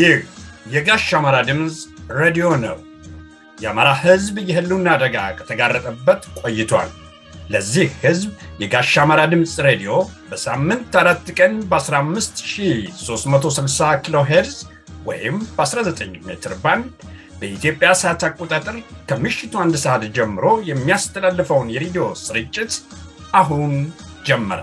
ይህ የጋሽ አማራ ድምፅ ሬዲዮ ነው። የአማራ ሕዝብ የህልውና አደጋ ከተጋረጠበት ቆይቷል። ለዚህ ሕዝብ የጋሽ አማራ ድምፅ ሬዲዮ በሳምንት አራት ቀን በ15360 ኪሎ ሄርዝ ወይም በ19 ሜትር ባንድ በኢትዮጵያ ሰዓት አቆጣጠር ከምሽቱ አንድ ሰዓት ጀምሮ የሚያስተላልፈውን የሬዲዮ ስርጭት አሁን ጀመረ።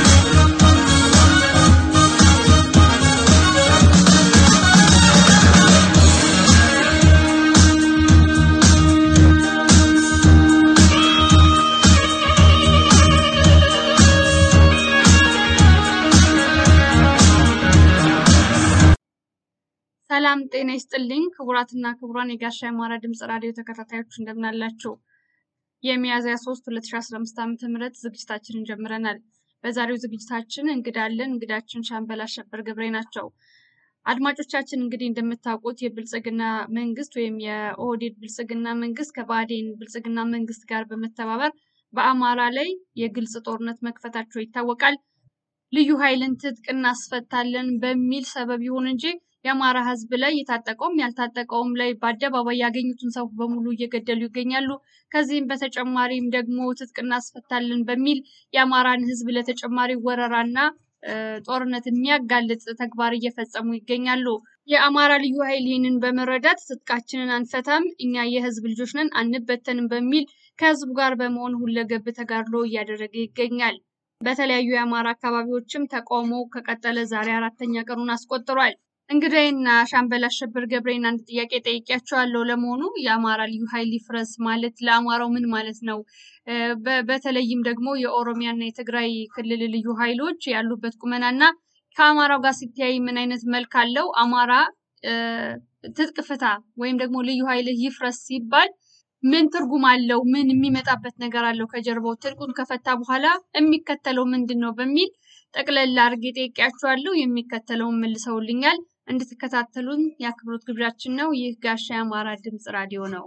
ሰላም ጤና ይስጥልኝ ክቡራትና ክቡራን የጋሻ አማራ ድምፅ ራዲዮ ተከታታዮች እንደምናላችሁ። የሚያዝያ 3 2015 ዓ ም ዝግጅታችንን ጀምረናል። በዛሬው ዝግጅታችን እንግዳለን። እንግዳችን ሻምበል አሸበር ገብሬ ናቸው። አድማጮቻችን እንግዲህ እንደምታውቁት የብልጽግና መንግስት ወይም የኦህዴድ ብልጽግና መንግስት ከባዴን ብልጽግና መንግስት ጋር በመተባበር በአማራ ላይ የግልጽ ጦርነት መክፈታቸው ይታወቃል። ልዩ ኃይልን ትጥቅ እናስፈታለን በሚል ሰበብ ይሁን እንጂ የአማራ ህዝብ ላይ የታጠቀውም ያልታጠቀውም ላይ በአደባባይ ያገኙትን ሰው በሙሉ እየገደሉ ይገኛሉ። ከዚህም በተጨማሪም ደግሞ ትጥቅ እናስፈታለን በሚል የአማራን ህዝብ ለተጨማሪ ወረራና ጦርነት የሚያጋልጥ ተግባር እየፈጸሙ ይገኛሉ። የአማራ ልዩ ኃይል ይህንን በመረዳት ትጥቃችንን አንፈታም፣ እኛ የህዝብ ልጆች ነን፣ አንበተንም በሚል ከህዝቡ ጋር በመሆን ሁለገብ ተጋድሎ እያደረገ ይገኛል። በተለያዩ የአማራ አካባቢዎችም ተቃውሞ ከቀጠለ ዛሬ አራተኛ ቀኑን አስቆጥሯል። እንግዳይና ሻምበል አሸበር ገብሬን አንድ ጥያቄ ጠይቄያቸዋለሁ። ለመሆኑ የአማራ ልዩ ኃይል ይፍረስ ማለት ለአማራው ምን ማለት ነው? በተለይም ደግሞ የኦሮሚያና የትግራይ ክልል ልዩ ኃይሎች ያሉበት ቁመናና ከአማራው ጋር ሲተያይ ምን አይነት መልክ አለው? አማራ ትጥቅ ፍታ ወይም ደግሞ ልዩ ኃይል ይፍረስ ሲባል ምን ትርጉም አለው? ምን የሚመጣበት ነገር አለው? ከጀርባው ትጥቁን ከፈታ በኋላ የሚከተለው ምንድን ነው? በሚል ጠቅለል አድርጌ ጠይቄያቸዋለሁ። የሚከተለውን መልሰውልኛል። እንድትከታተሉን የአክብሮት ግብዣችን ነው። ይህ ጋሻ የአማራ ድምፅ ራዲዮ ነው።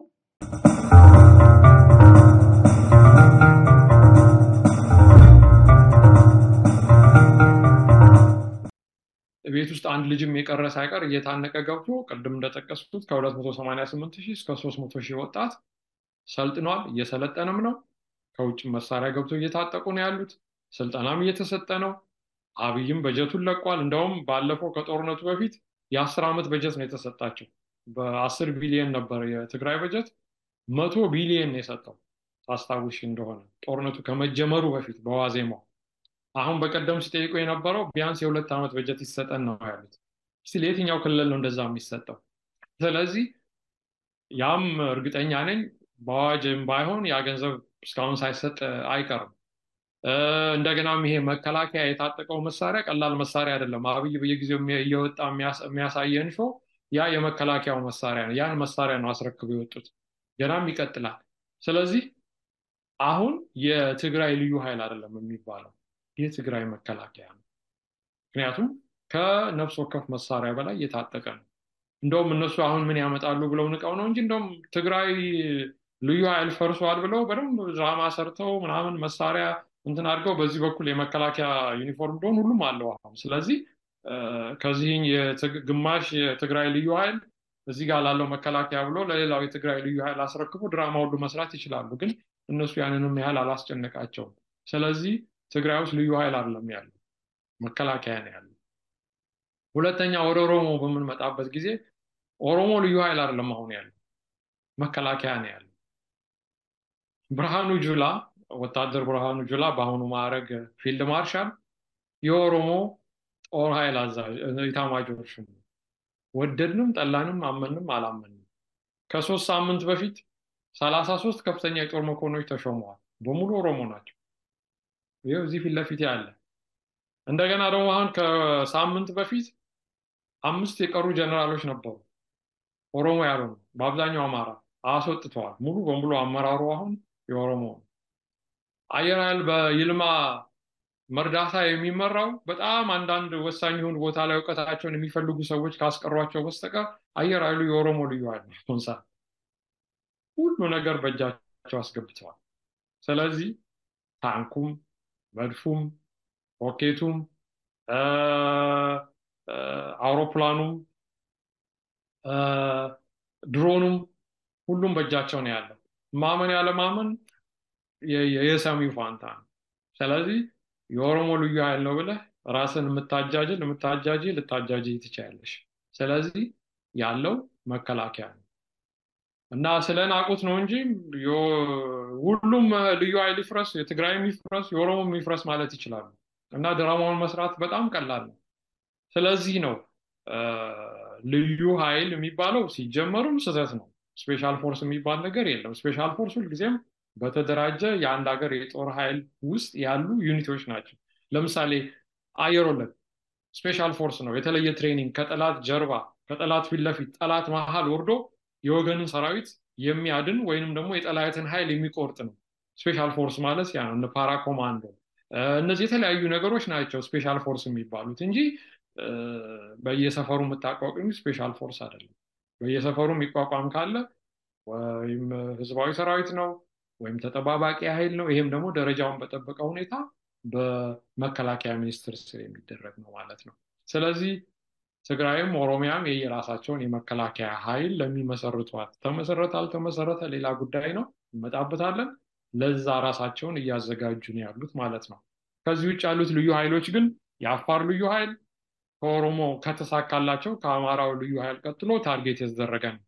ቤት ውስጥ አንድ ልጅም የቀረ ሳይቀር እየታነቀ ገብቶ ቅድም እንደጠቀስኩት ከ288 ሺህ እስከ 300 ሺህ ወጣት ሰልጥኗል። እየሰለጠንም ነው። ከውጭ መሳሪያ ገብቶ እየታጠቁ ነው ያሉት። ስልጠናም እየተሰጠ ነው። አብይም በጀቱን ለቋል። እንደውም ባለፈው ከጦርነቱ በፊት የአስር ዓመት በጀት ነው የተሰጣቸው። በአስር ቢሊየን ነበር የትግራይ በጀት፣ መቶ ቢሊየን ነው የሰጠው ታስታውሽ እንደሆነ ጦርነቱ ከመጀመሩ በፊት በዋዜማው። አሁን በቀደም ሲጠይቁ የነበረው ቢያንስ የሁለት ዓመት በጀት ይሰጠን ነው ያሉት። ስቲል የትኛው ክልል ነው እንደዛ የሚሰጠው? ስለዚህ ያም እርግጠኛ ነኝ በአዋጅም ባይሆን ያ ገንዘብ እስካሁን ሳይሰጥ አይቀርም። እንደገናም ይሄ መከላከያ የታጠቀው መሳሪያ ቀላል መሳሪያ አይደለም። አብይ በየጊዜው እየወጣ የሚያሳየን ሾ ያ የመከላከያው መሳሪያ ነው። ያን መሳሪያ ነው አስረክበው የወጡት። ገናም ይቀጥላል። ስለዚህ አሁን የትግራይ ልዩ ኃይል አይደለም የሚባለው የትግራይ መከላከያ ነው። ምክንያቱም ከነፍስ ወከፍ መሳሪያ በላይ የታጠቀ ነው። እንደውም እነሱ አሁን ምን ያመጣሉ ብለው ንቀው ነው እንጂ እንደውም ትግራይ ልዩ ኃይል ፈርሷል ብለው በደንብ ድራማ ሰርተው ምናምን መሳሪያ እንትን አድርገው በዚህ በኩል የመከላከያ ዩኒፎርም እንደሆን ሁሉም አለው አሁን። ስለዚህ ከዚህ ግማሽ የትግራይ ልዩ ኃይል እዚህ ጋር ላለው መከላከያ ብሎ ለሌላው የትግራይ ልዩ ኃይል አስረክቦ ድራማ ሁሉ መስራት ይችላሉ። ግን እነሱ ያንንም ያህል አላስጨነቃቸውም። ስለዚህ ትግራይ ውስጥ ልዩ ኃይል አይደለም ያለው መከላከያ ነው ያለው። ሁለተኛ ወደ ኦሮሞ በምንመጣበት ጊዜ ኦሮሞ ልዩ ኃይል አይደለም አሁን ያለው መከላከያ ነው ያለው። ብርሃኑ ጁላ ወታደር ብርሃኑ ጁላ በአሁኑ ማዕረግ ፊልድ ማርሻል የኦሮሞ ጦር ኃይል አዛዥ ኢታማጆር ሹም ወደድንም ጠላንም አመንም አላመንም ከሶስት ሳምንት በፊት ሰላሳ ሶስት ከፍተኛ የጦር መኮንኖች ተሾመዋል። በሙሉ ኦሮሞ ናቸው። ይኸው እዚህ ፊት ለፊት ያለ እንደገና ደግሞ አሁን ከሳምንት በፊት አምስት የቀሩ ጀነራሎች ነበሩ ኦሮሞ ያልሆኑ በአብዛኛው አማራ አስወጥተዋል። ሙሉ በሙሉ አመራሩ አሁን የኦሮሞ ነው። አየር ኃይል በይልማ መርዳታ የሚመራው በጣም አንዳንድ ወሳኝ የሆኑ ቦታ ላይ እውቀታቸውን የሚፈልጉ ሰዎች ካስቀሯቸው በስተቀር አየር ኃይሉ የኦሮሞ ልዩ ኃይል ነው። ሰዓት ሁሉ ነገር በእጃቸው አስገብተዋል። ስለዚህ ታንኩም፣ መድፉም፣ ሮኬቱም፣ አውሮፕላኑም ድሮኑም ሁሉም በእጃቸው ነው ያለው። ማመን ያለማመን የሰሚው ፋንታ ነው። ስለዚህ የኦሮሞ ልዩ ኃይል ነው ብለህ ራስን የምታጃጅል የምታጃጅ ልታጃጅ ትችያለሽ። ስለዚህ ያለው መከላከያ ነው እና ስለ ናቁት ነው እንጂ ሁሉም ልዩ ኃይል ይፍረስ፣ የትግራይም ይፍረስ፣ የኦሮሞም ይፍረስ ማለት ይችላሉ። እና ድራማውን መስራት በጣም ቀላል ነው። ስለዚህ ነው ልዩ ኃይል የሚባለው ሲጀመሩም ስህተት ነው። ስፔሻል ፎርስ የሚባል ነገር የለም። ስፔሻል ፎርስ ሁልጊዜም በተደራጀ የአንድ ሀገር የጦር ኃይል ውስጥ ያሉ ዩኒቶች ናቸው። ለምሳሌ አየር ወለድ ስፔሻል ፎርስ ነው። የተለየ ትሬኒንግ ከጠላት ጀርባ ከጠላት ፊት ለፊት ጠላት መሀል ወርዶ የወገንን ሰራዊት የሚያድን ወይንም ደግሞ የጠላትን ኃይል የሚቆርጥ ነው። ስፔሻል ፎርስ ማለት ያ ነው። ፓራ ኮማንዶ እነዚህ የተለያዩ ነገሮች ናቸው ስፔሻል ፎርስ የሚባሉት እንጂ በየሰፈሩ የምታቋቁሚ ስፔሻል ፎርስ አይደለም። በየሰፈሩ የሚቋቋም ካለ ወይም ህዝባዊ ሰራዊት ነው ወይም ተጠባባቂ ኃይል ነው። ይሄም ደግሞ ደረጃውን በጠበቀ ሁኔታ በመከላከያ ሚኒስቴር ስር የሚደረግ ነው ማለት ነው። ስለዚህ ትግራይም ኦሮሚያም የየራሳቸውን የመከላከያ ኃይል ለሚመሰርቷት ተመሰረተ አልተመሰረተ ሌላ ጉዳይ ነው፣ እንመጣበታለን። ለዛ ራሳቸውን እያዘጋጁ ነው ያሉት ማለት ነው። ከዚህ ውጭ ያሉት ልዩ ኃይሎች ግን የአፋር ልዩ ኃይል ከኦሮሞ ከተሳካላቸው ከአማራው ልዩ ኃይል ቀጥሎ ታርጌት የተደረገ ነው።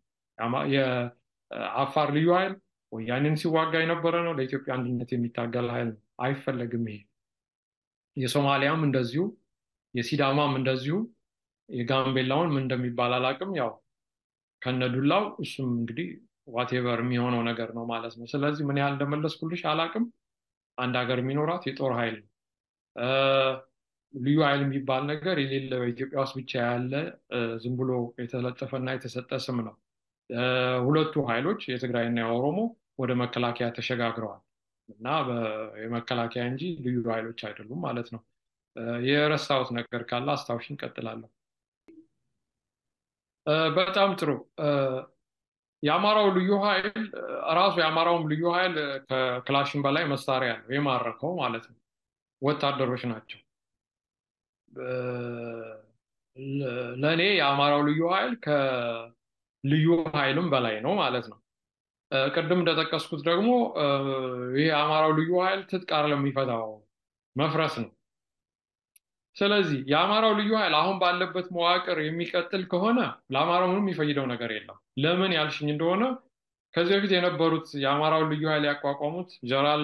የአፋር ልዩ ኃይል ወያኔን ሲዋጋ የነበረ ነው። ለኢትዮጵያ አንድነት የሚታገል ኃይል ነው። አይፈለግም። ይሄ የሶማሊያም እንደዚሁ፣ የሲዳማም እንደዚሁ፣ የጋምቤላውን ምን እንደሚባል አላውቅም። ያው ከነዱላው እሱም እንግዲህ ዋቴቨር የሚሆነው ነገር ነው ማለት ነው። ስለዚህ ምን ያህል እንደመለስኩልሽ አላውቅም። አንድ ሀገር የሚኖራት የጦር ኃይል ነው። ልዩ ኃይል የሚባል ነገር የሌለ በኢትዮጵያ ውስጥ ብቻ ያለ ዝም ብሎ የተለጠፈና የተሰጠ ስም ነው። ሁለቱ ኃይሎች የትግራይና የኦሮሞ ወደ መከላከያ ተሸጋግረዋል እና የመከላከያ እንጂ ልዩ ኃይሎች አይደሉም ማለት ነው። የረሳሁት ነገር ካለ አስታውሽ እንቀጥላለሁ። በጣም ጥሩ። የአማራው ልዩ ኃይል ራሱ የአማራውም ልዩ ኃይል ከክላሽን በላይ መሳሪያ ነው የማረከው ማለት ነው። ወታደሮች ናቸው። ለእኔ የአማራው ልዩ ኃይል ከልዩ ኃይልም በላይ ነው ማለት ነው። ቅድም እንደጠቀስኩት ደግሞ ይህ የአማራው ልዩ ኃይል ትጥቅ ለሚፈታው መፍረስ ነው። ስለዚህ የአማራው ልዩ ኃይል አሁን ባለበት መዋቅር የሚቀጥል ከሆነ ለአማራው ምንም የሚፈይደው ነገር የለም። ለምን ያልሽኝ እንደሆነ ከዚህ በፊት የነበሩት የአማራው ልዩ ኃይል ያቋቋሙት ጀነራል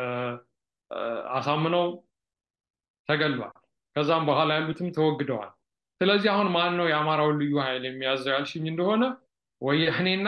አሳምነው ተገሏል። ከዛም በኋላ ያሉትም ተወግደዋል። ስለዚህ አሁን ማን ነው የአማራውን ልዩ ኃይል የሚያዘው ያልሽኝ እንደሆነ ወያኔና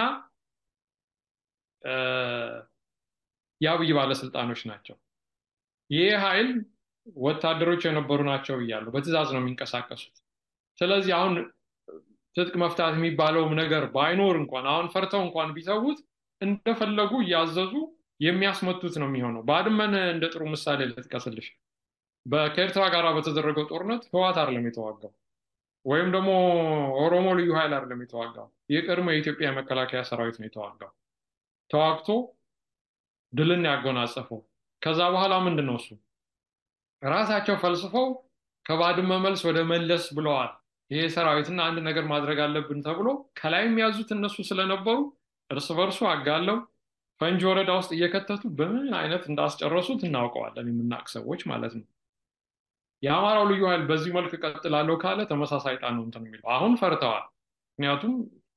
የአብይ ባለስልጣኖች ናቸው። ይህ ኃይል ወታደሮች የነበሩ ናቸው እያሉ በትዕዛዝ ነው የሚንቀሳቀሱት። ስለዚህ አሁን ትጥቅ መፍታት የሚባለውም ነገር ባይኖር እንኳን አሁን ፈርተው እንኳን ቢተዉት እንደፈለጉ እያዘዙ የሚያስመቱት ነው የሚሆነው። ባድመን እንደ ጥሩ ምሳሌ ልጥቀስልሽ። ከኤርትራ ጋር በተደረገው ጦርነት ህዋት አይደለም የተዋጋው፣ ወይም ደግሞ ኦሮሞ ልዩ ኃይል አይደለም የተዋጋው። የቀድሞ የኢትዮጵያ የመከላከያ ሰራዊት ነው የተዋጋው። ተዋግቶ ድልን ያጎናጸፈው። ከዛ በኋላ ምንድን ነው እሱ ራሳቸው ፈልስፈው ከባድመ መልስ ወደ መለስ ብለዋል። ይሄ ሰራዊትና አንድ ነገር ማድረግ አለብን ተብሎ ከላይ የሚያዙት እነሱ ስለነበሩ እርስ በርሱ አጋለው ፈንጂ ወረዳ ውስጥ እየከተቱ በምን አይነት እንዳስጨረሱት እናውቀዋለን፣ የምናውቅ ሰዎች ማለት ነው። የአማራው ልዩ ኃይል በዚህ መልክ ቀጥላለሁ ካለ ተመሳሳይ ጣን ነው እንትን የሚለው አሁን ፈርተዋል። ምክንያቱም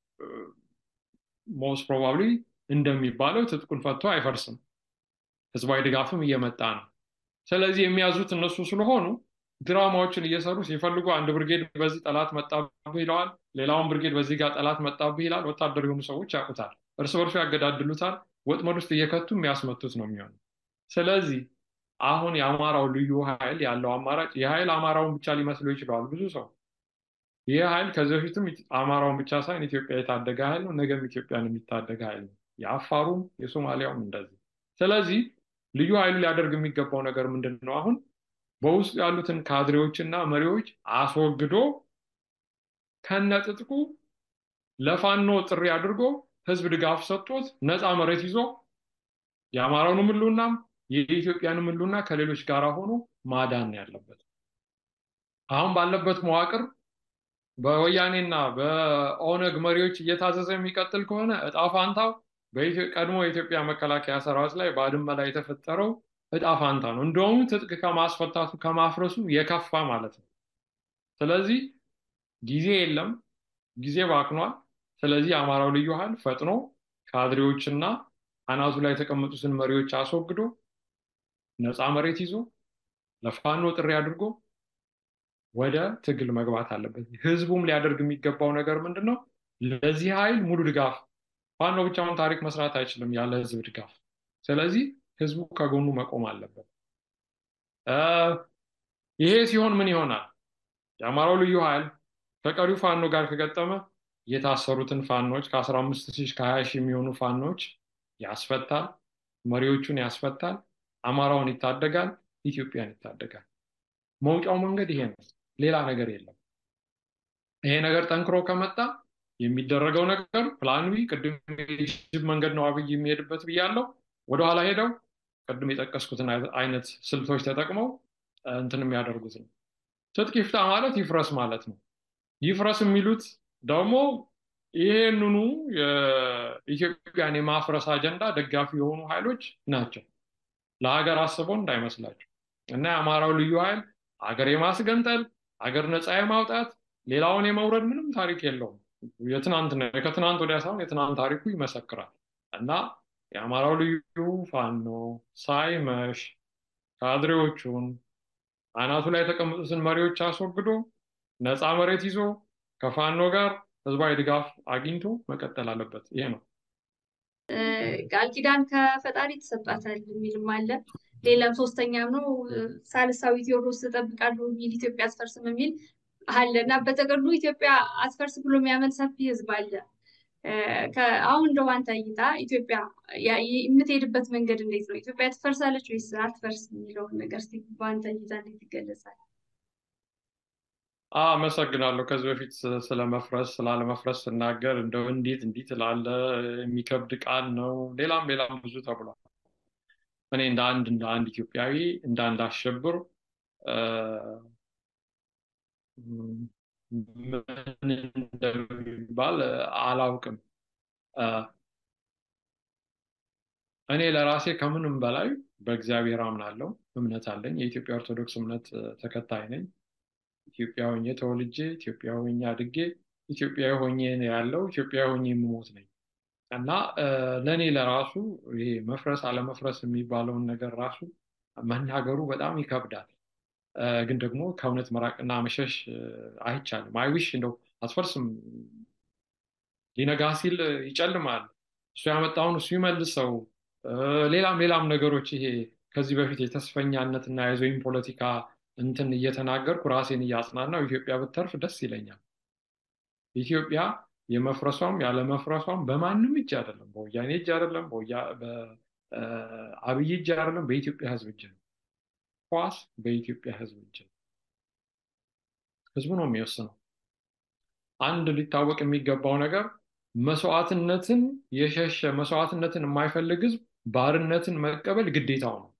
ሞስት ፕሮባብሊ እንደሚባለው ትጥቁን ፈቶ አይፈርስም፣ ህዝባዊ ድጋፍም እየመጣ ነው። ስለዚህ የሚያዙት እነሱ ስለሆኑ ድራማዎችን እየሰሩ ሲፈልጉ አንድ ብርጌድ በዚህ ጠላት መጣብህ ይለዋል፣ ሌላውን ብርጌድ በዚህ ጋር ጠላት መጣብህ ይላል። ወታደር የሆኑ ሰዎች ያውቁታል፣ እርስ በርሱ ያገዳድሉታል። ወጥመድ ውስጥ እየከቱ የሚያስመቱት ነው የሚሆነው። ስለዚህ አሁን የአማራው ልዩ ኃይል ያለው አማራጭ የኃይል አማራውን ብቻ ሊመስለው ይችለዋል ብዙ ሰው። ይህ ኃይል ከዚህ በፊትም አማራውን ብቻ ሳይሆን ኢትዮጵያ የታደገ ኃይል ነው፣ ነገም ኢትዮጵያን የሚታደገ ኃይል ነው። የአፋሩም የሶማሊያውም እንደዚህ። ስለዚህ ልዩ ኃይሉ ሊያደርግ የሚገባው ነገር ምንድን ነው? አሁን በውስጡ ያሉትን ካድሬዎችና መሪዎች አስወግዶ ከነጥጥቁ ለፋኖ ጥሪ አድርጎ ህዝብ ድጋፍ ሰጥቶት ነፃ መሬት ይዞ የአማራውንም ህልውናም የኢትዮጵያንም ህልውና ከሌሎች ጋር ሆኖ ማዳን ያለበት። አሁን ባለበት መዋቅር በወያኔና በኦነግ መሪዎች እየታዘዘ የሚቀጥል ከሆነ እጣ ፋንታው ቀድሞ የኢትዮጵያ መከላከያ ሰራዊት ላይ ባድመ ላይ የተፈጠረው እጣ ፋንታ ነው። እንደውም ትጥቅ ከማስፈታቱ ከማፍረሱ የከፋ ማለት ነው። ስለዚህ ጊዜ የለም፣ ጊዜ ባክኗል። ስለዚህ የአማራው ልዩ ኃይል ፈጥኖ ካድሬዎችና አናቱ ላይ የተቀመጡትን መሪዎች አስወግዶ ነፃ መሬት ይዞ ለፋኖ ጥሪ አድርጎ ወደ ትግል መግባት አለበት። ህዝቡም ሊያደርግ የሚገባው ነገር ምንድን ነው? ለዚህ ኃይል ሙሉ ድጋፍ። ፋኖ ብቻውን ታሪክ መስራት አይችልም ያለ ህዝብ ድጋፍ። ስለዚህ ህዝቡ ከጎኑ መቆም አለበት። ይሄ ሲሆን ምን ይሆናል? የአማራው ልዩ ኃይል ከቀሪው ፋኖ ጋር ከገጠመ የታሰሩትን ፋኖች ከ15 ሺህ እስከ 20 ሺህ የሚሆኑ ፋኖች ያስፈታል፣ መሪዎቹን ያስፈታል፣ አማራውን ይታደጋል፣ ኢትዮጵያን ይታደጋል። መውጫው መንገድ ይሄ ነው። ሌላ ነገር የለም። ይሄ ነገር ጠንክሮ ከመጣ የሚደረገው ነገር ፕላን ቢ ቅድም መንገድ ነው አብይ የሚሄድበት ብያለው። ወደኋላ ሄደው ቅድም የጠቀስኩትን አይነት ስልቶች ተጠቅመው እንትን የሚያደርጉት ነው። ትጥቅ ይፍታ ማለት ይፍረስ ማለት ነው። ይፍረስ የሚሉት ደግሞ ይሄንኑ የኢትዮጵያን የማፍረስ አጀንዳ ደጋፊ የሆኑ ኃይሎች ናቸው። ለሀገር አስበው እንዳይመስላቸው እና የአማራው ልዩ ኃይል አገር የማስገንጠል አገር ነፃ የማውጣት ሌላውን የመውረድ ምንም ታሪክ የለውም። የትናንት ከትናንት ወዲያ ሳይሆን የትናንት ታሪኩ ይመሰክራል። እና የአማራው ልዩ ፋኖ ሳይመሽ ካድሬዎቹን አናቱ ላይ የተቀመጡትን መሪዎች አስወግዶ ነፃ መሬት ይዞ ከፋኖ ጋር ህዝባዊ ድጋፍ አግኝቶ መቀጠል አለበት። ይሄ ነው። ቃል ኪዳን ከፈጣሪ ተሰጧታል የሚልም አለ። ሌላም ሶስተኛም ነው ሳልሳዊ ቴዎድሮስ እጠብቃለሁ የሚል ኢትዮጵያ አትፈርስም የሚል አለ እና በጥቅሉ ኢትዮጵያ አትፈርስ ብሎ የሚያምን ሰፊ ህዝብ አለ። አሁን እንደው አንተ እይታ ኢትዮጵያ የምትሄድበት መንገድ እንዴት ነው? ኢትዮጵያ ትፈርሳለች ወይስ አትፈርስ የሚለውን ነገር እስኪ በአንተ እይታ እንዴት ይገለጻል? አመሰግናለሁ። ከዚህ በፊት ስለ መፍረስ ስላለመፍረስ ስናገር እንደው እንዴት እንዲህ ትላለ የሚከብድ ቃል ነው፣ ሌላም ሌላም ብዙ ተብሏል። እኔ እንደ አንድ እንደ አንድ ኢትዮጵያዊ እንደ አንድ አሸብር ምን እንደሚባል አላውቅም። እኔ ለራሴ ከምንም በላይ በእግዚአብሔር አምናለሁ፣ እምነት አለኝ። የኢትዮጵያ ኦርቶዶክስ እምነት ተከታይ ነኝ። ኢትዮጵያ ሆኜ ተወልጄ ኢትዮጵያ ሆኜ አድጌ ኢትዮጵያዊ ሆኜ ያለው ኢትዮጵያዊ ሆኜ የምሞት ነኝ እና ለእኔ ለራሱ ይሄ መፍረስ አለመፍረስ የሚባለውን ነገር ራሱ መናገሩ በጣም ይከብዳል። ግን ደግሞ ከእውነት መራቅና መሸሽ አይቻልም። አይዊሽ እንደው አትፈርስም፣ ሊነጋ ሲል ይጨልማል፣ እሱ ያመጣውን እሱ ይመልሰው፣ ሌላም ሌላም ነገሮች ይሄ ከዚህ በፊት የተስፈኛነትና የዞይን ፖለቲካ እንትን እየተናገርኩ ራሴን እያጽናናው ኢትዮጵያ ብተርፍ ደስ ይለኛል። ኢትዮጵያ የመፍረሷም ያለመፍረሷም በማንም እጅ አይደለም፣ በወያኔ እጅ አይደለም፣ በአብይ እጅ አይደለም፣ በኢትዮጵያ ሕዝብ እጅ ነው። ኳስ በኢትዮጵያ ሕዝብ እጅ ነው። ሕዝቡ ነው የሚወስነው። አንድ ሊታወቅ የሚገባው ነገር መስዋዕትነትን የሸሸ መስዋዕትነትን የማይፈልግ ሕዝብ ባርነትን መቀበል ግዴታው ነው።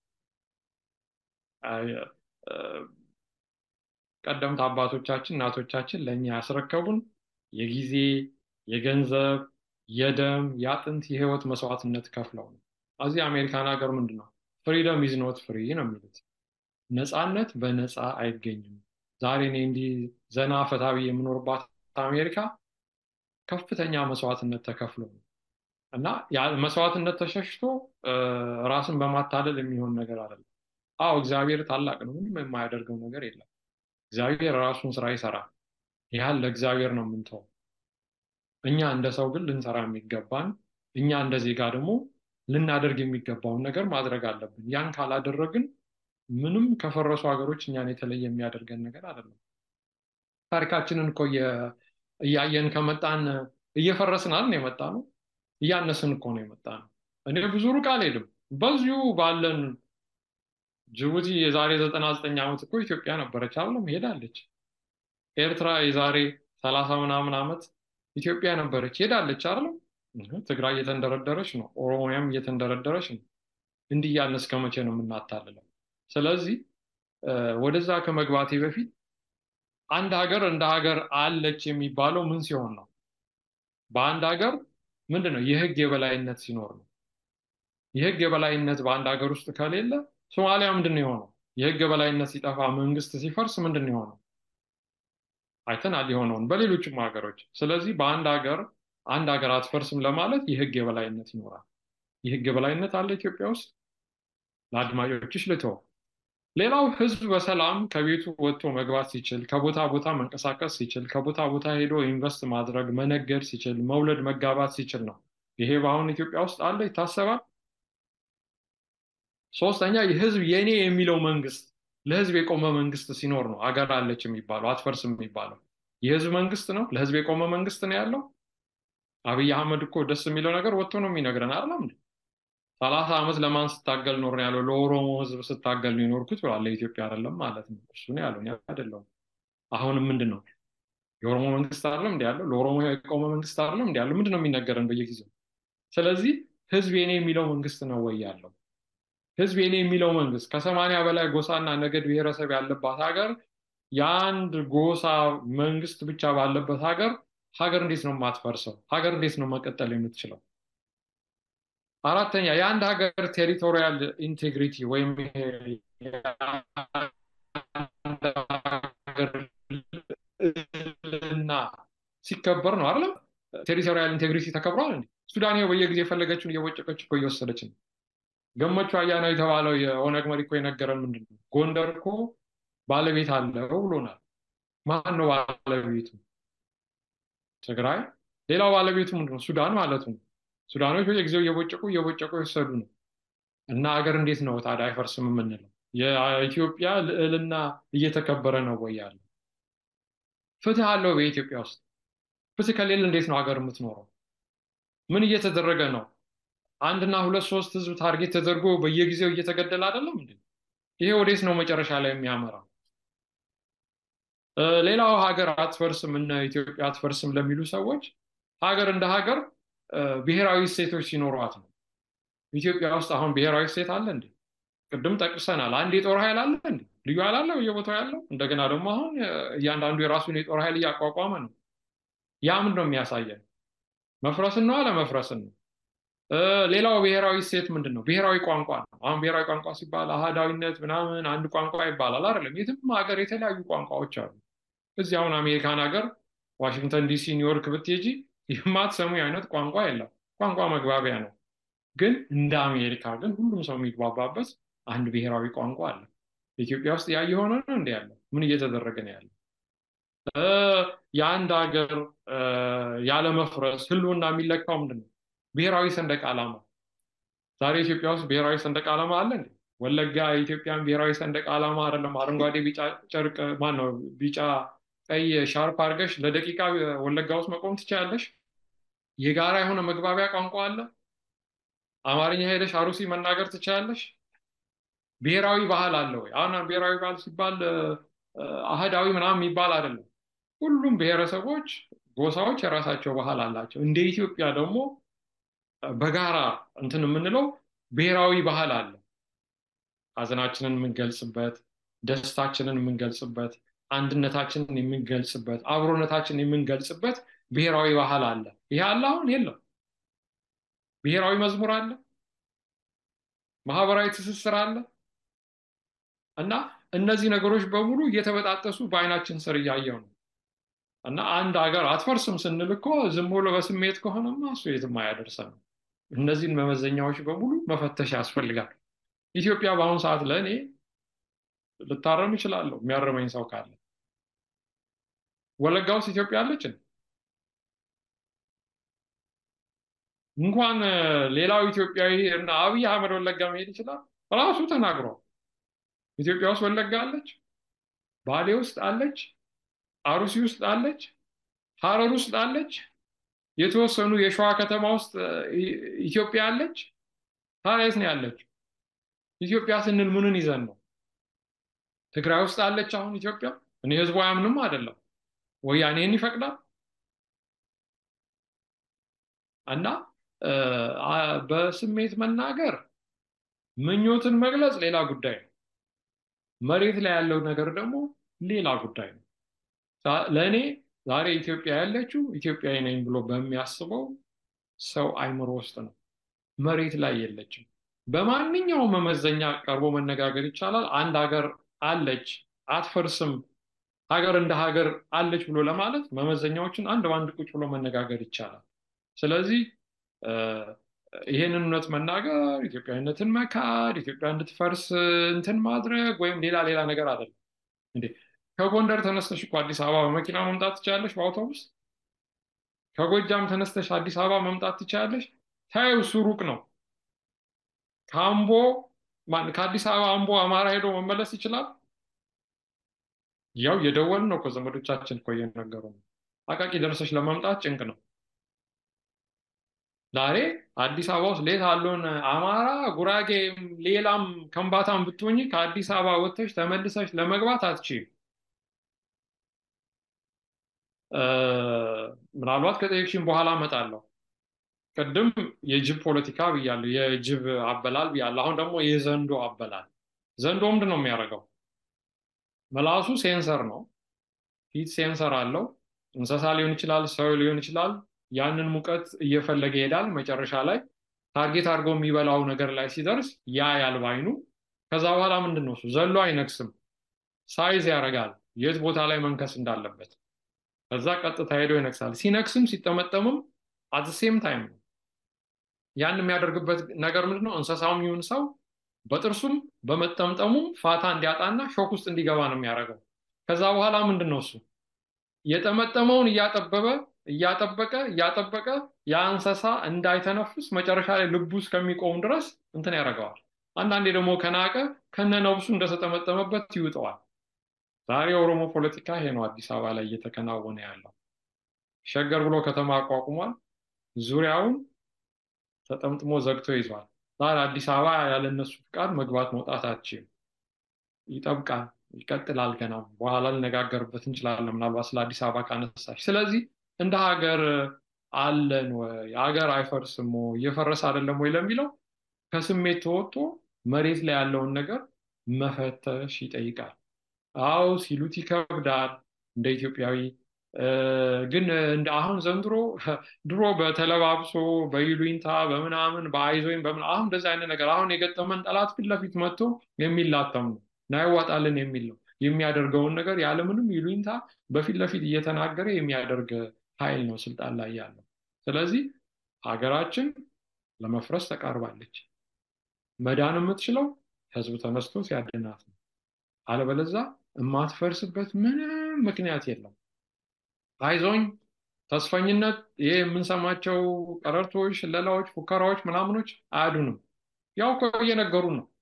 ቀደምት አባቶቻችን እናቶቻችን ለእኛ ያስረከቡን የጊዜ የገንዘብ የደም የአጥንት የህይወት መስዋዕትነት ከፍለው ነው። እዚህ አሜሪካን ሀገር ምንድን ነው ፍሪደም ኢዝ ኖት ፍሪ ነው የሚሉት። ነፃነት በነፃ አይገኝም። ዛሬ እኔ እንዲህ ዘና ፈታቢ የምኖርባት አሜሪካ ከፍተኛ መስዋዕትነት ተከፍሎ ነው እና መስዋዕትነት ተሸሽቶ ራስን በማታለል የሚሆን ነገር አይደለም። አዎ እግዚአብሔር ታላቅ ነው። ምንም የማያደርገው ነገር የለም። እግዚአብሔር ራሱን ስራ ይሰራል። ያህል ለእግዚአብሔር ነው የምንተው። እኛ እንደ ሰው ግን ልንሰራ የሚገባን እኛ እንደ ዜጋ ደግሞ ልናደርግ የሚገባውን ነገር ማድረግ አለብን። ያን ካላደረግን ምንም ከፈረሱ ሀገሮች እኛን የተለየ የሚያደርገን ነገር አይደለም። ታሪካችንን እኮ እያየን ከመጣን እየፈረስን የመጣ ነው። እያነስን እኮ ነው የመጣ ነው። እኔ ብዙ ሩቅ አልሄድም። በዚሁ ባለን ጅቡቲ የዛሬ ዘጠና ዘጠኝ ዓመት እኮ ኢትዮጵያ ነበረች አይደለም? ሄዳለች። ኤርትራ የዛሬ ሰላሳ ምናምን ዓመት ኢትዮጵያ ነበረች፣ ሄዳለች አይደለም? ትግራይ እየተንደረደረች ነው። ኦሮሚያም እየተንደረደረች ነው። እንዲህ እያልን እስከ መቼ ነው የምናታልለው? ስለዚህ ወደዛ ከመግባቴ በፊት አንድ ሀገር እንደ ሀገር አለች የሚባለው ምን ሲሆን ነው? በአንድ ሀገር ምንድን ነው የህግ የበላይነት ሲኖር ነው። የህግ የበላይነት በአንድ ሀገር ውስጥ ከሌለ ሶማሊያ ምንድን ነው የሆነው? የህግ የበላይነት ሲጠፋ መንግስት ሲፈርስ ምንድን ነው የሆነው? አይተናል የሆነውን በሌሎችም ሀገሮች። ስለዚህ በአንድ ሀገር አንድ ሀገር አትፈርስም ለማለት የህግ የበላይነት ይኖራል። የህግ የበላይነት አለ ኢትዮጵያ ውስጥ? ለአድማጮችሽ ልተው። ሌላው ህዝብ በሰላም ከቤቱ ወጥቶ መግባት ሲችል፣ ከቦታ ቦታ መንቀሳቀስ ሲችል፣ ከቦታ ቦታ ሄዶ ኢንቨስት ማድረግ መነገድ ሲችል፣ መውለድ መጋባት ሲችል ነው። ይሄ በአሁን ኢትዮጵያ ውስጥ አለ ይታሰባል። ሶስተኛ የህዝብ የኔ የሚለው መንግስት ለህዝብ የቆመ መንግስት ሲኖር ነው አገር አለች የሚባለው አትፈርስም የሚባለው። የህዝብ መንግስት ነው፣ ለህዝብ የቆመ መንግስት ነው ያለው። አብይ አህመድ እኮ ደስ የሚለው ነገር ወጥቶ ነው የሚነግረን አይደለም እንዴ? ሰላሳ ዓመት ለማን ስታገል ኖር ያለው? ለኦሮሞ ህዝብ ስታገል ነው የኖርኩት ብሏል። ለኢትዮጵያ አይደለም ማለት ነው። እሱ ነው ያለው፣ አይደለም። አሁንም ምንድን ነው የኦሮሞ መንግስት አይደለም እንዲ ያለው? ለኦሮሞ የቆመ መንግስት አይደለም እንዲ ያለው? ምንድን ነው የሚነገረን በየጊዜው? ስለዚህ ህዝብ የኔ የሚለው መንግስት ነው ወይ ያለው? ህዝብ የኔ የሚለው መንግስት ከሰማንያ በላይ ጎሳና ነገድ ብሔረሰብ ያለባት ሀገር የአንድ ጎሳ መንግስት ብቻ ባለበት ሀገር ሀገር እንዴት ነው የማትፈርሰው? ሀገር እንዴት ነው መቀጠል የምትችለው? አራተኛ የአንድ ሀገር ቴሪቶሪያል ኢንቴግሪቲ ወይም ና ሲከበር ነው አይደለም። ቴሪቶሪያል ኢንቴግሪቲ ተከብሯል እንዴ? ሱዳን ይኸው በየጊዜ የፈለገችውን እየወጨቀች እኮ እየወሰደች ነው። ገመቹ አያና የተባለው የኦነግ መሪ እኮ የነገረን ምንድን ነው? ጎንደር እኮ ባለቤት አለው ብሎናል። ማን ነው ባለቤቱ? ትግራይ። ሌላው ባለቤቱ ምንድን ነው? ሱዳን ማለቱ ነው። ሱዳኖች በየጊዜው እየቦጨቁ እየቦጨቁ የወሰዱ ነው። እና ሀገር እንዴት ነው ታዲያ አይፈርስም የምንለው? የኢትዮጵያ ልዕልና እየተከበረ ነው ወይ ያለው? ፍትህ አለው በኢትዮጵያ ውስጥ? ፍትህ ከሌለ እንዴት ነው ሀገር የምትኖረው? ምን እየተደረገ ነው? አንድና ሁለት ሶስት ህዝብ ታርጌት ተደርጎ በየጊዜው እየተገደለ አይደለም እንዴ? ይሄ ወዴት ነው መጨረሻ ላይ የሚያመራው? ሌላው ሀገር አትፈርስም እነ ኢትዮጵያ አትፈርስም ለሚሉ ሰዎች ሀገር እንደ ሀገር ብሔራዊ እሴቶች ሲኖሯት ነው። ኢትዮጵያ ውስጥ አሁን ብሔራዊ እሴት አለ እንዴ? ቅድም ጠቅሰናል። አንድ የጦር ኃይል አለ እንዴ? ልዩ ኃይል አለ በየቦታው ያለው። እንደገና ደግሞ አሁን እያንዳንዱ የራሱን የጦር ኃይል እያቋቋመ ነው። ያ ምንድን ነው የሚያሳየን? መፍረስን ነው አለመፍረስን ነው? ሌላው ብሔራዊ እሴት ምንድን ነው? ብሔራዊ ቋንቋ ነው። አሁን ብሔራዊ ቋንቋ ሲባል አህዳዊነት ምናምን አንድ ቋንቋ ይባላል አይደለም። የትም ሀገር የተለያዩ ቋንቋዎች አሉ። እዚህ አሁን አሜሪካን ሀገር ዋሽንግተን ዲሲ፣ ኒውዮርክ ብትሄጂ የማትሰሙ አይነት ቋንቋ የለም። ቋንቋ መግባቢያ ነው። ግን እንደ አሜሪካ ግን ሁሉም ሰው የሚግባባበት አንድ ብሔራዊ ቋንቋ አለ። ኢትዮጵያ ውስጥ ያ የሆነ ነው እንዲ ያለው ምን እየተደረገ ነው ያለው? የአንድ ሀገር ያለመፍረስ ህልውና የሚለካው ምንድን ነው? ብሔራዊ ሰንደቅ ዓላማ። ዛሬ ኢትዮጵያ ውስጥ ብሔራዊ ሰንደቅ ዓላማ አለ እንዴ? ወለጋ የኢትዮጵያን ብሔራዊ ሰንደቅ ዓላማ አይደለም አረንጓዴ ቢጫ ጨርቅ ማን ነው ቢጫ ቀይ ሻርፕ አድርገሽ ለደቂቃ ወለጋ ውስጥ መቆም ትችላለሽ? የጋራ የሆነ መግባቢያ ቋንቋ አለ። አማርኛ ሄደሽ አሩሲ መናገር ትችላለሽ? ብሔራዊ ባህል አለ ወይ? አሁን ብሔራዊ ባህል ሲባል አህዳዊ ምናምን የሚባል አይደለም። ሁሉም ብሔረሰቦች፣ ጎሳዎች የራሳቸው ባህል አላቸው። እንደ ኢትዮጵያ ደግሞ በጋራ እንትን የምንለው ብሔራዊ ባህል አለ። ሀዘናችንን የምንገልጽበት፣ ደስታችንን የምንገልጽበት፣ አንድነታችንን የምንገልጽበት፣ አብሮነታችንን የምንገልጽበት ብሔራዊ ባህል አለ። ይሄ አለ አሁን የለም። ብሔራዊ መዝሙር አለ፣ ማህበራዊ ትስስር አለ። እና እነዚህ ነገሮች በሙሉ እየተበጣጠሱ በአይናችን ስር እያየው ነው። እና አንድ ሀገር አትፈርስም ስንል እኮ ዝም ብሎ በስሜት ከሆነማ እሱ የትም አያደርሰንም። እነዚህን መመዘኛዎች በሙሉ መፈተሽ ያስፈልጋል። ኢትዮጵያ በአሁኑ ሰዓት ለእኔ ልታረም ይችላለሁ፣ የሚያረመኝ ሰው ካለ። ወለጋ ውስጥ ኢትዮጵያ አለችን። እንኳን ሌላው ኢትዮጵያዊ እና አብይ አህመድ ወለጋ መሄድ ይችላል። ራሱ ተናግሯል። ኢትዮጵያ ውስጥ ወለጋ አለች፣ ባሌ ውስጥ አለች፣ አሩሲ ውስጥ አለች፣ ሀረር ውስጥ አለች፣ የተወሰኑ የሸዋ ከተማ ውስጥ ኢትዮጵያ አለች። ታዲያ የት ነው ያለች? ኢትዮጵያ ስንል ምንን ይዘን ነው? ትግራይ ውስጥ አለች አሁን ኢትዮጵያ። እኔ ህዝቡ አያምንም አይደለም ወያኔን ይፈቅዳል እና በስሜት መናገር ምኞትን መግለጽ ሌላ ጉዳይ ነው። መሬት ላይ ያለው ነገር ደግሞ ሌላ ጉዳይ ነው። ለእኔ ዛሬ ኢትዮጵያ ያለችው ኢትዮጵያዊ ነኝ ብሎ በሚያስበው ሰው አይምሮ ውስጥ ነው። መሬት ላይ የለችም። በማንኛውም መመዘኛ ቀርቦ መነጋገር ይቻላል። አንድ ሀገር አለች አትፈርስም፣ ሀገር እንደ ሀገር አለች ብሎ ለማለት መመዘኛዎችን አንድ በአንድ ቁጭ ብሎ መነጋገር ይቻላል። ስለዚህ ይሄንን እውነት መናገር ኢትዮጵያዊነትን መካድ፣ ኢትዮጵያ እንድትፈርስ እንትን ማድረግ ወይም ሌላ ሌላ ነገር አይደለም። እንዴ ከጎንደር ተነስተሽ እኮ አዲስ አበባ በመኪና መምጣት ትችላለሽ፣ በአውቶቡስ ከጎጃም ተነስተሽ አዲስ አበባ መምጣት ትችላለሽ። ታዩ እሱ ሩቅ ነው። ከአምቦ ከአዲስ አበባ አምቦ አማራ ሄዶ መመለስ ይችላል። ያው የደወልን ነው እኮ ዘመዶቻችን እኮ እየነገሩ ነው። አቃቂ ደርሰሽ ለመምጣት ጭንቅ ነው። ዛሬ አዲስ አበባ ውስጥ ሌት አለውን አማራ፣ ጉራጌ፣ ሌላም ከምባታም ብትሆኝ ከአዲስ አበባ ወጥተሽ ተመልሰሽ ለመግባት አትችይም። ምናልባት ከጠየቅሽኝ በኋላ እመጣለሁ። ቅድም የጅብ ፖለቲካ ብያለሁ፣ የጅብ አበላል ብያለሁ። አሁን ደግሞ የዘንዶ አበላል። ዘንዶ ምንድን ነው የሚያደርገው? ምላሱ ሴንሰር ነው። ፊት ሴንሰር አለው። እንስሳ ሊሆን ይችላል፣ ሰው ሊሆን ይችላል። ያንን ሙቀት እየፈለገ ይሄዳል። መጨረሻ ላይ ታርጌት አድርጎ የሚበላው ነገር ላይ ሲደርስ ያ ያልባይኑ ከዛ በኋላ ምንድን ነው እሱ ዘሎ አይነክስም። ሳይዝ ያደርጋል የት ቦታ ላይ መንከስ እንዳለበት። ከዛ ቀጥታ ሄዶ ይነክሳል። ሲነክስም ሲጠመጠምም አት ሴም ታይም ነው። ያን የሚያደርግበት ነገር ምንድን ነው? እንስሳውም ይሁን ሰው በጥርሱም በመጠምጠሙም ፋታ እንዲያጣና ሾክ ውስጥ እንዲገባ ነው የሚያደርገው። ከዛ በኋላ ምንድን ነው እሱ የጠመጠመውን እያጠበበ እያጠበቀ እያጠበቀ ያ እንስሳ እንዳይተነፍስ መጨረሻ ላይ ልቡ እስከሚቆም ድረስ እንትን ያደርገዋል። አንዳንዴ ደግሞ ከናቀ ከነ ነብሱ እንደተጠመጠመበት ይውጠዋል። ዛሬ የኦሮሞ ፖለቲካ ይሄ ነው አዲስ አበባ ላይ እየተከናወነ ያለው። ሸገር ብሎ ከተማ አቋቁሟል። ዙሪያውን ተጠምጥሞ ዘግቶ ይዟል። ዛሬ አዲስ አበባ ያለነሱ ፍቃድ መግባት መውጣት አትችልም። ይጠብቃል፣ ይቀጥላል። ገና በኋላ ልነጋገርበት እንችላለን፣ ምናልባት ስለ አዲስ አበባ ካነሳሽ። ስለዚህ እንደ ሀገር አለን ወይ ሀገር አይፈርስም ወይ እየፈረሰ አይደለም ወይ ለሚለው ከስሜት ተወጥቶ መሬት ላይ ያለውን ነገር መፈተሽ ይጠይቃል። አዎ ሲሉት ይከብዳል እንደ ኢትዮጵያዊ ግን እንደ አሁን ዘንድሮ ድሮ በተለባብሶ በይሉኝታ በምናምን በአይዞኝ በምን አሁን እንደዚህ አይነት ነገር አሁን የገጠመን ጠላት ፊት ለፊት መጥቶ የሚላተም ነው ናይዋጣልን የሚል ነው የሚያደርገውን ነገር ያለምንም ይሉኝታ በፊት ለፊት እየተናገረ የሚያደርግ ኃይል ነው ስልጣን ላይ ያለው። ስለዚህ ሀገራችን ለመፍረስ ተቃርባለች። መዳን የምትችለው ህዝብ ተነስቶ ሲያድናት ነው። አለበለዛ የማትፈርስበት ምንም ምክንያት የለም። አይዞኝ ተስፈኝነት፣ ይሄ የምንሰማቸው ቀረርቶች፣ ሽለላዎች፣ ፉከራዎች ምናምኖች አያዱንም። ያው እኮ እየነገሩን ነው።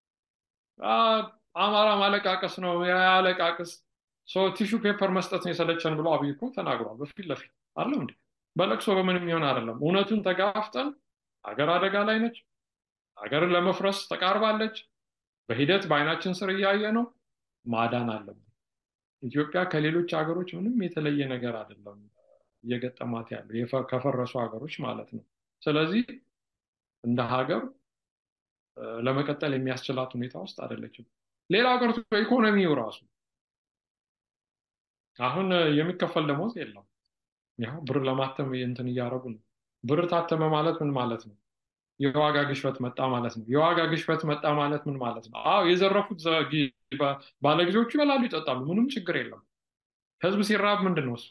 አማራ ማለቃቀስ ነው ያለቃቅስ ቲሹ ፔፐር መስጠት ነው የሰለቸን ብሎ አብይ እኮ ተናግሯል። በፊት ለፊት አለው እንዴ በለቅሶ በምንም ይሆን አይደለም። እውነቱን ተጋፍጠን ሀገር አደጋ ላይ ነች። ሀገርን ለመፍረስ ተቃርባለች። በሂደት በአይናችን ስር እያየ ነው። ማዳን አለብን። ኢትዮጵያ ከሌሎች ሀገሮች ምንም የተለየ ነገር አይደለም እየገጠማት ያለው ከፈረሱ ሀገሮች ማለት ነው። ስለዚህ እንደ ሀገር ለመቀጠል የሚያስችላት ሁኔታ ውስጥ አይደለችም። ሌላ ቀርቶ ኢኮኖሚው ራሱ አሁን የሚከፈል ደሞዝ የለም። ያው ብር ለማተም እንትን እያደረጉ ነው። ብር ታተመ ማለት ምን ማለት ነው? የዋጋ ግሽበት መጣ ማለት ነው። የዋጋ ግሽበት መጣ ማለት ምን ማለት ነው? አዎ የዘረፉት ባለጊዜዎቹ ይበላሉ፣ ይጠጣሉ፣ ምንም ችግር የለም። ህዝብ ሲራብ ምንድን ነው እሱ?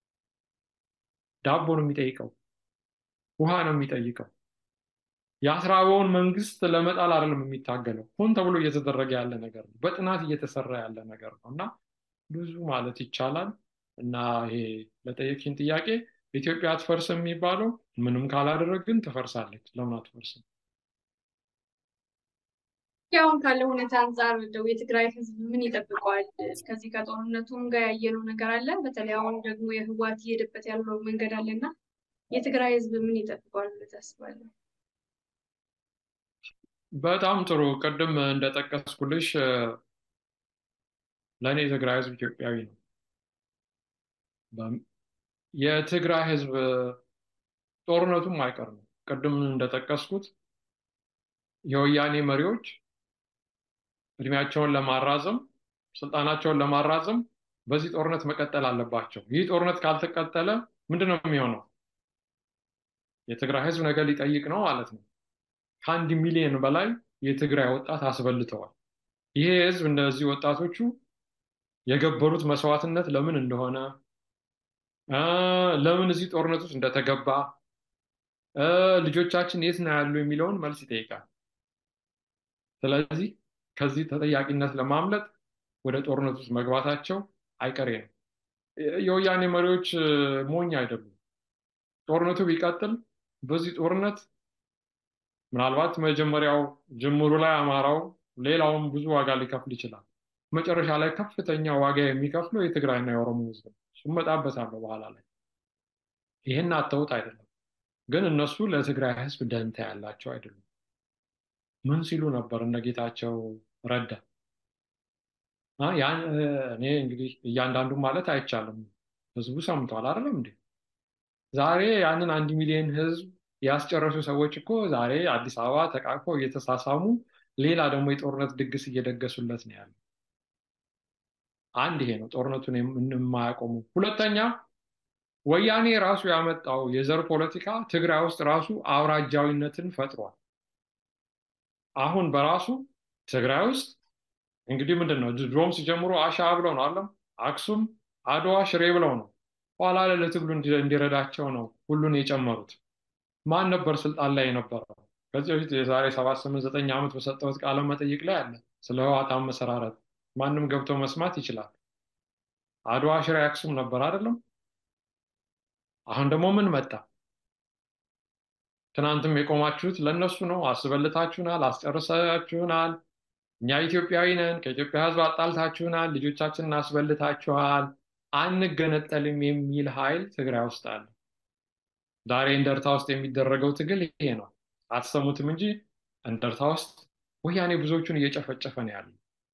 ዳቦ ነው የሚጠይቀው፣ ውሃ ነው የሚጠይቀው። የአስራበውን መንግስት ለመጣል አይደለም የሚታገለው፣ ሆን ተብሎ እየተደረገ ያለ ነገር ነው። በጥናት እየተሰራ ያለ ነገር ነው እና ብዙ ማለት ይቻላል እና ይሄ ለጠየቅሽን ጥያቄ ኢትዮጵያ አትፈርስም የሚባለው ምንም ካላደረግን ትፈርሳለች። ለምን አትፈርስም? አሁን ካለው ሁኔታ አንጻር እንደው የትግራይ ህዝብ ምን ይጠብቀዋል? ከዚህ ከጦርነቱም ጋር ያየነው ነገር አለ። በተለይ አሁን ደግሞ የህወሓት እየሄደበት ያለው መንገድ አለና የትግራይ ህዝብ ምን ይጠብቀዋል ብለህ ታስባለህ? በጣም ጥሩ። ቅድም እንደጠቀስኩልሽ ለእኔ የትግራይ ህዝብ ኢትዮጵያዊ ነው። የትግራይ ህዝብ ጦርነቱም አይቀር ነው። ቅድም እንደጠቀስኩት የወያኔ መሪዎች እድሜያቸውን ለማራዘም ስልጣናቸውን ለማራዘም በዚህ ጦርነት መቀጠል አለባቸው። ይህ ጦርነት ካልተቀጠለ ምንድን ነው የሚሆነው? የትግራይ ህዝብ ነገር ሊጠይቅ ነው ማለት ነው። ከአንድ ሚሊዮን በላይ የትግራይ ወጣት አስበልተዋል። ይሄ ህዝብ እነዚህ ወጣቶቹ የገበሩት መስዋዕትነት ለምን እንደሆነ ለምን እዚህ ጦርነት ውስጥ እንደተገባ ልጆቻችን የት ነው ያሉ የሚለውን መልስ ይጠይቃል። ስለዚህ ከዚህ ተጠያቂነት ለማምለጥ ወደ ጦርነት ውስጥ መግባታቸው አይቀሬ ነው። የወያኔ መሪዎች ሞኝ አይደሉም። ጦርነቱ ቢቀጥል በዚህ ጦርነት ምናልባት መጀመሪያው ጅምሩ ላይ አማራው፣ ሌላውም ብዙ ዋጋ ሊከፍል ይችላል። መጨረሻ ላይ ከፍተኛ ዋጋ የሚከፍለው የትግራይና የኦሮሞ ህዝብ ነው። እሱም እመጣበታለሁ በኋላ ላይ። ይህን አተውት አይደለም፣ ግን እነሱ ለትግራይ ህዝብ ደንታ ያላቸው አይደሉም። ምን ሲሉ ነበር እነ ጌታቸው ረዳ? እኔ እንግዲህ እያንዳንዱ ማለት አይቻልም። ህዝቡ ሰምቷል አይደለም እንዴ? ዛሬ ያንን አንድ ሚሊዮን ህዝብ ያስጨረሱ ሰዎች እኮ ዛሬ አዲስ አበባ ተቃቅፈው እየተሳሳሙ ሌላ ደግሞ የጦርነት ድግስ እየደገሱለት ነው ያለው። አንድ ይሄ ነው ጦርነቱን የማያቆሙ። ሁለተኛ ወያኔ ራሱ ያመጣው የዘር ፖለቲካ ትግራይ ውስጥ ራሱ አውራጃዊነትን ፈጥሯል። አሁን በራሱ ትግራይ ውስጥ እንግዲህ ምንድን ነው ድሮም ሲጀምሩ አሻ ብለው ነው አለም አክሱም፣ አድዋ፣ ሽሬ ብለው ነው። ኋላ ላይ ለትግሉ እንዲረዳቸው ነው ሁሉን የጨመሩት። ማን ነበር ስልጣን ላይ የነበረው? ከዚህ በፊት የዛሬ ሰባት ስምንት ዘጠኝ ዓመት በሰጠሁት ቃለ መጠይቅ ላይ አለ ስለ ህወሓት አመሰራረት ማንም ገብቶ መስማት ይችላል። አድዋ፣ ሽሬ፣ አክሱም ነበር አይደለም? አሁን ደግሞ ምን መጣ? ትናንትም የቆማችሁት ለእነሱ ነው። አስበልታችሁናል፣ አስጨርሳችሁናል። እኛ ኢትዮጵያዊ ነን፣ ከኢትዮጵያ ህዝብ አጣልታችሁናል፣ ልጆቻችንን አስበልታችኋል፣ አንገነጠልም የሚል ኃይል ትግራይ ውስጥ አለ። ዛሬ እንደርታ ውስጥ የሚደረገው ትግል ይሄ ነው። አትሰሙትም እንጂ እንደርታ ውስጥ ወያኔ ብዙዎቹን እየጨፈጨፈ ነው ያለው።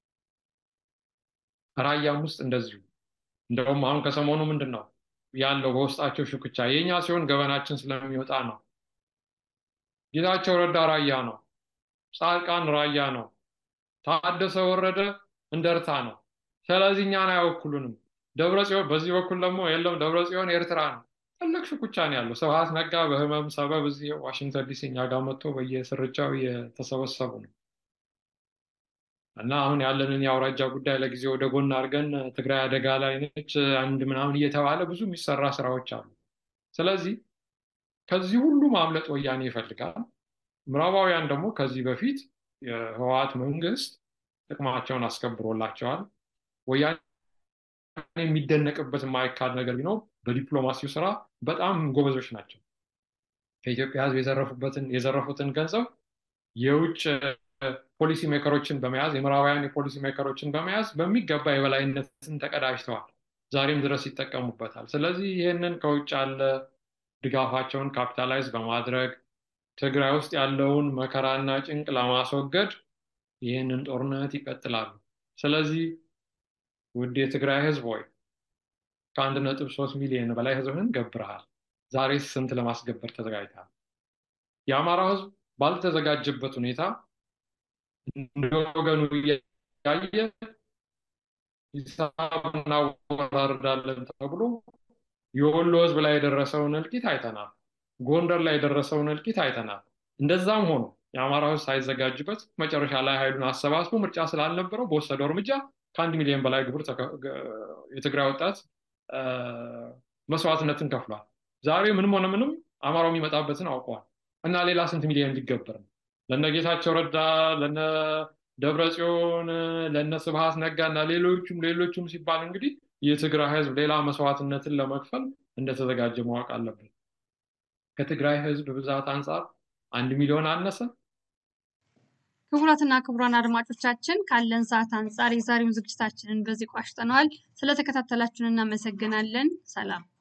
ራያም ውስጥ እንደዚሁ። እንደውም አሁን ከሰሞኑ ምንድን ነው ያለው በውስጣቸው ሽኩቻ የእኛ ሲሆን ገበናችን ስለሚወጣ ነው። ጌታቸው ረዳ ራያ ነው። ጻድቃን ራያ ነው። ታደሰ ወረደ እንደርታ ነው። ስለዚህ እኛን አይወክሉንም። ደብረ ጽዮን በዚህ በኩል ደግሞ የለም ደብረ ጽዮን ኤርትራ ነው። ትልቅ ሽኩቻ ነው ያለው። ስብሐት ነጋ በህመም ሰበብ እዚህ ዋሽንግተን ዲሲ እኛ ጋር መጥቶ በየስርቻው እየተሰበሰቡ ነው። እና አሁን ያለንን የአውራጃ ጉዳይ ለጊዜ ወደ ጎን አድርገን ትግራይ አደጋ ላይ ነች አንድ ምናምን እየተባለ ብዙ የሚሰራ ስራዎች አሉ። ስለዚህ ከዚህ ሁሉ ማምለጥ ወያኔ ይፈልጋል። ምዕራባውያን ደግሞ ከዚህ በፊት የህወሓት መንግስት ጥቅማቸውን አስከብሮላቸዋል። ወያኔ የሚደነቅበት የማይካድ ነገር ቢኖር በዲፕሎማሲው ስራ በጣም ጎበዞች ናቸው። ከኢትዮጵያ ህዝብ የዘረፉበትን የዘረፉትን ገንዘብ የውጭ ፖሊሲ ሜከሮችን በመያዝ የምዕራባውያን የፖሊሲ ሜከሮችን በመያዝ በሚገባ የበላይነትን ተቀዳጅተዋል። ዛሬም ድረስ ይጠቀሙበታል። ስለዚህ ይህንን ከውጭ ያለ ድጋፋቸውን ካፒታላይዝ በማድረግ ትግራይ ውስጥ ያለውን መከራና ጭንቅ ለማስወገድ ይህንን ጦርነት ይቀጥላሉ። ስለዚህ ውድ የትግራይ ህዝብ ሆይ ከአንድ ነጥብ ሶስት ሚሊዮን በላይ ህዝብህን ገብረሃል። ዛሬ ስንት ለማስገበር ተዘጋጅተሃል? የአማራው ህዝብ ባልተዘጋጀበት ሁኔታ እንደ ወገኑ እያየ ሂሳብ እናወራርዳለን ተብሎ የወሎ ህዝብ ላይ የደረሰውን እልቂት አይተናል። ጎንደር ላይ የደረሰውን እልቂት አይተናል። እንደዛም ሆኖ የአማራ ህዝብ ሳይዘጋጅበት መጨረሻ ላይ ኃይሉን አሰባስቦ ምርጫ ስላልነበረው በወሰደው እርምጃ ከአንድ ሚሊዮን በላይ ግብር የትግራይ ወጣት መስዋዕትነትን ከፍሏል። ዛሬ ምንም ሆነ ምንም አማራው የሚመጣበትን አውቀዋል እና ሌላ ስንት ሚሊዮን ሊገበር ነው? ለነ ጌታቸው ረዳ፣ ለነ ደብረ ጽዮን፣ ለነ ስብሐት ነጋ እና ሌሎቹም ሌሎቹም ሲባል እንግዲህ የትግራይ ህዝብ ሌላ መስዋዕትነትን ለመክፈል እንደተዘጋጀ ማወቅ አለበት። ከትግራይ ህዝብ ብዛት አንጻር አንድ ሚሊዮን አነሰ። ክቡራትና ክቡራን አድማጮቻችን ካለን ሰዓት አንጻር የዛሬውን ዝግጅታችንን በዚህ ቋጭተነዋል። ስለተከታተላችሁን እናመሰግናለን። ሰላም